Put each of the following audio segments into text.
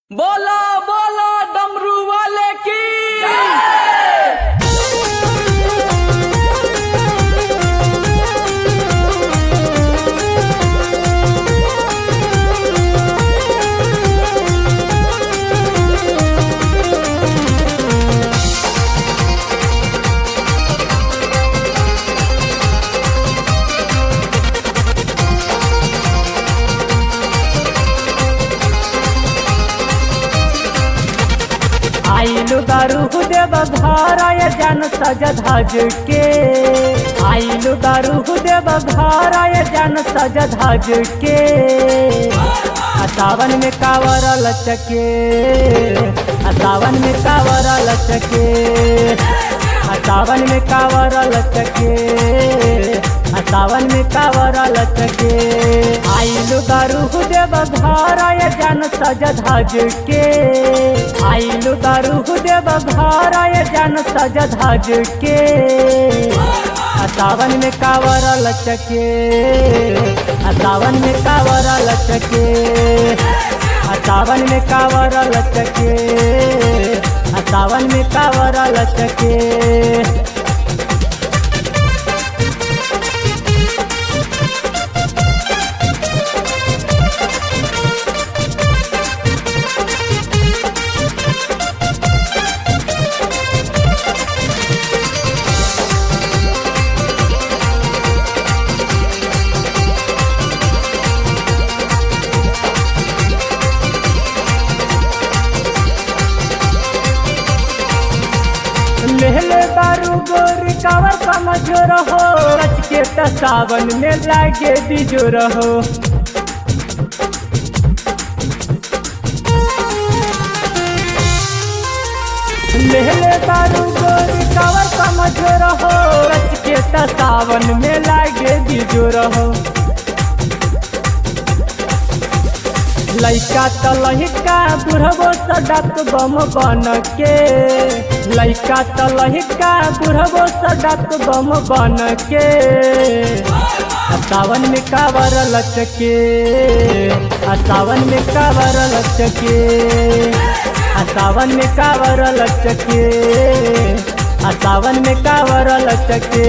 बोला बोला डमरू वाले की आइलु दारू देव घराय जन सज धज के आइलु दारू देव घराय जन सज धज के आ सावन में कावर लचके आ सावन में कावर लचके आ सावन में कावर लचके आ सावन में कावर लचके आइलु दारू देव घराय जन सज धज के आइलु दारू देव घराय जन सज धज के आ सावन में कावर लचके आ सावन में कावर लचके आ सावन में कावर लचके आ सावन में कावर लचके लेले बारू गोरी कावर कमजोर हो रच के त सावन में लागे बिजोर हो लेले बारू गोरी कावर कमजोर हो रच के त सावन में लागे बिजोर हो लैका त लहिका बुढ़बो सडक बम बन के लैका त लहिका बुढ़बो सडक बम बन के आ सावन में कावर लचके आ सावन में कावर लचके आ सावन में कावर लचके आ सावन में कावर लचके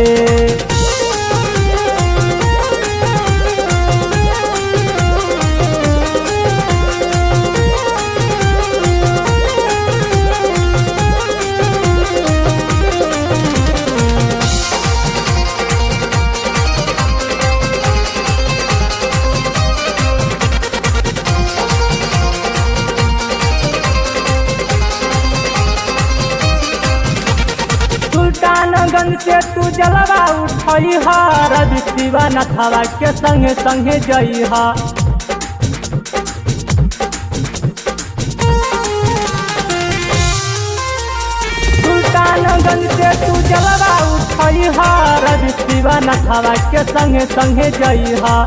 सुल्तानगंज से तू जलवा उठई हा रवि शिवा नथवा के संगे संगे जई हा सुल्तानगंज से तू जलवा उठई हा रवि शिवा नथवा के संगे संगे जई हा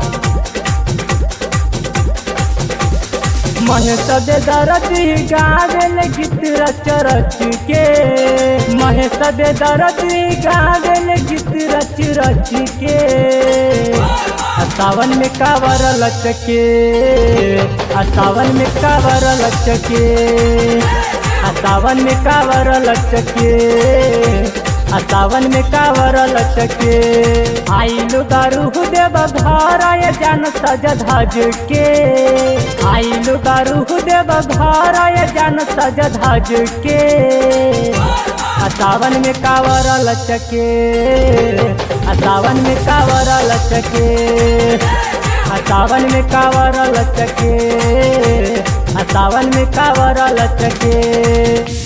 महेश दे दरदी गावेल गीत रच रच के महेश दे दरदी गावेल गीत रच रच के आ सावन में कावर लचके आ सावन में कावर लचके आ सावन में कावर लचके आ सावन में कावर लचके आइलु दारू देव घराय जन सज धज के आइलु दारू देव घराय जन सज धज के आ सावन में कावर लचके आ सावन में कावर लचके आ सावन में कावर लचके आ सावन में कावर लचके